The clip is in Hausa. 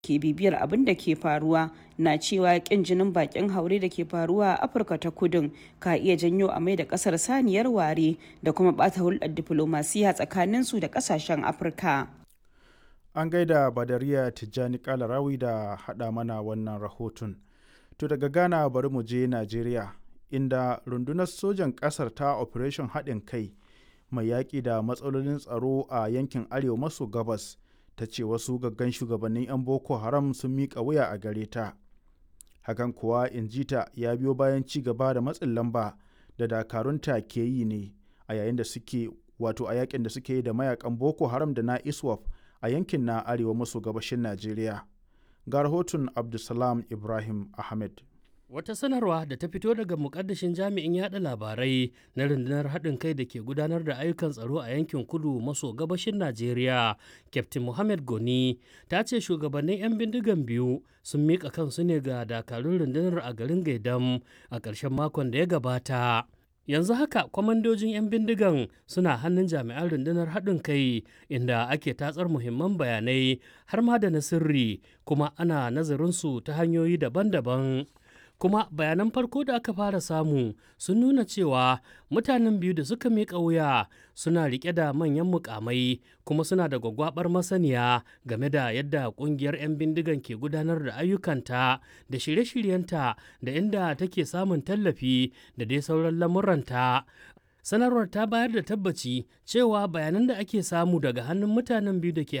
ke bibiyar abin da ke faruwa na cewa kin jinin bakin haure da ke faruwa a afirka ta kudin ka iya janyo a mai da kasar saniyar ware da kuma bata hulɗar diflomasiya tsakanin su da kasashen afirka an gaida badariya tijjani kalarawi da haɗa mana wannan rahoton to daga ghana bari mu je najeriya inda rundunar sojan ƙasar ta operation haɗin kai mai yaƙi da matsalolin tsaro a yankin arewa maso gabas ta ce wasu gaggan shugabannin 'yan boko haram sun miƙa wuya a gare ta hakan kuwa injita ya biyo bayan ci gaba da matsin lamba da dakarunta ke yi ne a yayin da suke wato a yakin da suke yi da mayakan boko haram da na iswaf a yankin na arewa maso gabashin najeriya ga rahoton abdulsalam ibrahim ahmed Wata sanarwa da ta fito daga mukaddashin jami'in yada labarai na rundunar haɗin kai da ke gudanar da ayyukan tsaro a yankin kudu maso gabashin Najeriya, Captain Mohammed Goni, ta ce shugabannin 'yan bindigan biyu sun miƙa kansu ne ga dakarun rundunar a garin Gaidam a ƙarshen makon da ya gabata. yanzu haka kwamandojin 'yan bindigan suna hannun jami'an rundunar haɗin kai inda ake tatsar muhimman bayanai har ma da na sirri kuma ana nazarinsu ta hanyoyi daban-daban kuma bayanan farko da aka fara samu sun nuna cewa mutanen biyu da suka miƙa wuya suna riƙe da manyan mukamai kuma suna da gwagwabar masaniya game da yadda ƙungiyar 'yan bindigan ke gudanar da ayyukanta da shirye-shiryenta da inda take samun tallafi da dai sauran lamuranta sanarwar ta bayar da tabbaci cewa bayanan da ake samu daga hannun mutanen biyu da ke